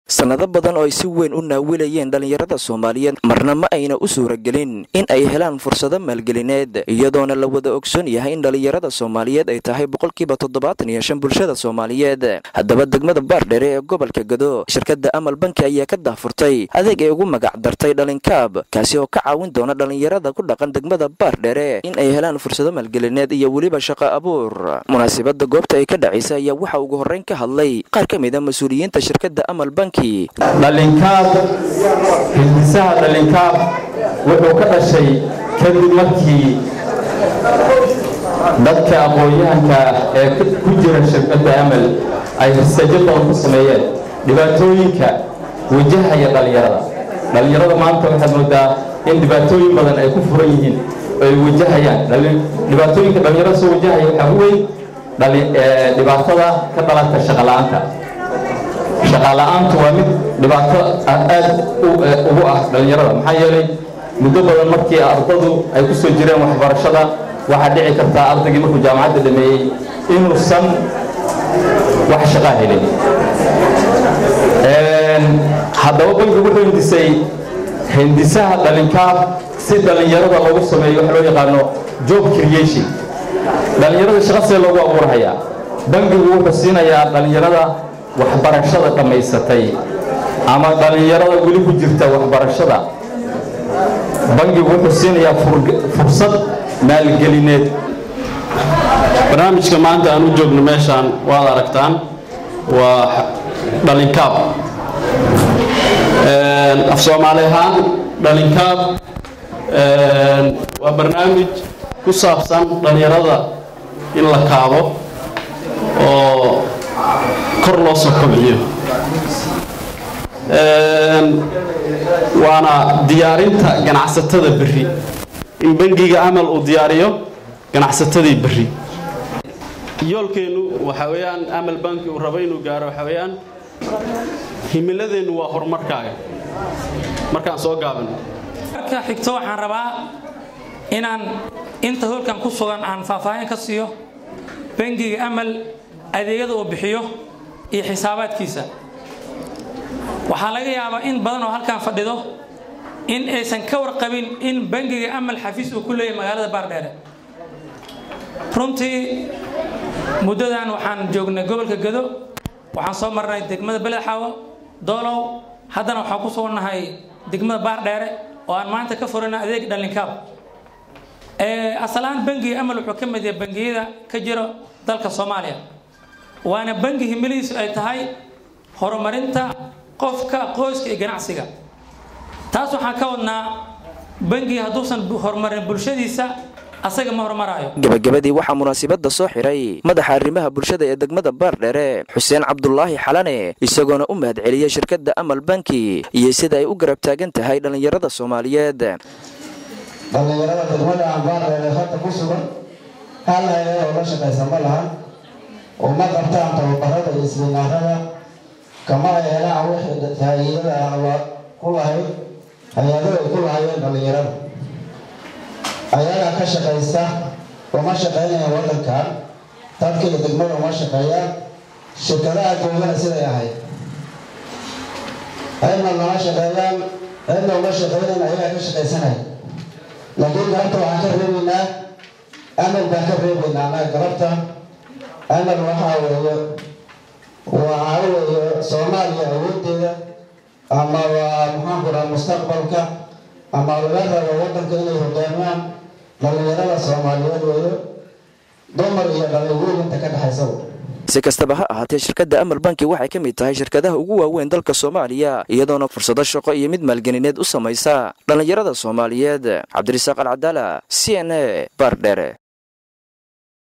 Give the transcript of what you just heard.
sannado badan oo ay si weyn u naawilayeen dhallinyarada soomaaliyeed marna ma ayna u suuragelin in ay helaan fursado maalgelineed iyadoona la wada ogsoon yahay in dhallinyarada soomaaliyeed ay tahay boqolkiiba toddobaatan iyo shan bulshada soomaaliyeed haddaba degmada baardhere ee gobolka gado shirkadda amal banki ayaa ka daahfurtay adeeg ay ugu magac dartay dhalinkaab kaasi oo ka caawin doona dhallinyarada ku dhaqan degmada baardhere in ay helaan fursado maalgelineed iyo weliba shaqo abuur munaasabada goobta ay ka dhacaysa ayaa waxa ugu horreyn ka hadlay qaar ka mid a mas-uuliyiinta shirkadda amal banki dhalinkaab hindisaha dhalinkaab wuxuu ka dhashay kadib markii dadka aqoon-yahanka ee ku jira shirkadda amal ay risajo badan ku sameeyeen dhibaatooyinka wajahaya dhallinyarada dhallinyarada maanta waxaad moodaa in dhibaatooyin badan ay ku furan yihiin oo ay wajahayaan dhibaatooyinka dhallinyarada soo wajahaya waxaa u weyn dhibaatada ka dhalata shaqola'aanta shaqaala-aantu waa mid dhibaato aad ugu ah dhallinyarada maxaa yeelay muddo badan markii ardadu ay ku soo jireen waxbarashada waxaa dhici kartaa ardaygii markuu jaamacadda dhameeyey inuusan wax shaqaa helin haddaba bankigu wuxuu hindisay hindisaha dhalinkaab si dhallinyarada loogu sameeyo wax loo yaqaano job creation dhallinyarada shaqa see loogu abuurhayaa bankigu wuxuu siinayaa dhallinyarada waxbarashada dhammaysatay ama dhallinyarada weli ku jirta waxbarashada bangigu wuxuu siinayaa fursad maalgelineed barnaamijka maanta aan u joogno meeshaan waad aragtaan waa dhalinkaab af soomaali ahaan dhalinkaab waa barnaamij ku saabsan dhallinyarada in la kaabo oo kor loo soo kobciyo waana diyaarinta ganacsatada berri in bangiga amal uu diyaariyo ganacsatadii berri yoolkeennu waxaa weeyaan amal banki uu rabo inuu gaaro waxaa weeyaan himiladeennu waa horumarkaaga markaan soo gaabano marka xigto waxaan rabaa inaan inta hoolkan ku sugan aan faahfaahin ka siiyo bangiga amal adeegyada uu bixiyo iyo xisaabaadkiisa waxaa laga yaabaa in badan oo halkan fadhido in aysan ka warqabin in bangiga amal xafiis uu ku leeyahay magaalada baardheere runtii muddadan waxaan joognay gobolka gado waxaan soo marnay degmada beledxaawo doolow haddana waxaan ku sugannahay degmada baardheere oo aan maanta ka furana adeeg dhalinkaab asalaan bangiga amal wuxuu ka mid yahay bangiyada ka jiro dalka soomaaliya waana bangi himilihiisu ay tahay horumarinta qofka qoyska iyo ganacsiga taas waxaan ka wadnaa bangiga hadduusan horumarin bulshadiisa asaga ma horumaraayo gabagabadii waxaa munaasibadda soo xiray madaxa arrimaha bulshada ee degmada baardhere xuseen cabdulaahi xalane isagoona u mahad celiyey shirkadda amal banki iyo sida ay u garab taagan tahay dhallinyarada soomaaliyeed dhallinyarada degmada aan baardheere hadda ku sugan hal hay-ad oo la shaqaysa ma lahan uma qabtaan tababarada iyo siminaarada kama ay helaan wixii hay-ada ah ku lahayd hay-ado ay ku lahayeen dhallinyarada ayagaa ka shaqaysta uma shaqaynayaan waddankan dadka iyo degmada uma shaqeeyaan shirkadaha joogana siday ahayd cidna lama shaqeeyaan cidna uma shaqaynayn ayagaa ka shaqaysanaya laakiin galabta waxaan ka reebaynaa amal baan ka reebaynaa annaga galabta amal waxaa weeye waxaa weeye soomaaliya awoodeeda ama waa maxaanku dhaha mustaqbalka ama laga rabo waddanka inay hogaamaan dhallinyarada soomaaliyeed weeye dumar iyo dhallinyaro inta ka dhexaysaba si kastaba ha ahaatee shirkadda amal banki waxay ka mid tahay shirkadaha ugu waaweyn dalka soomaaliya iyadoona fursado shaqo iyo mid maalgelineed u samaysa dhallinyarada soomaaliyeed cabdirisaaq alcadaala c n a baardhere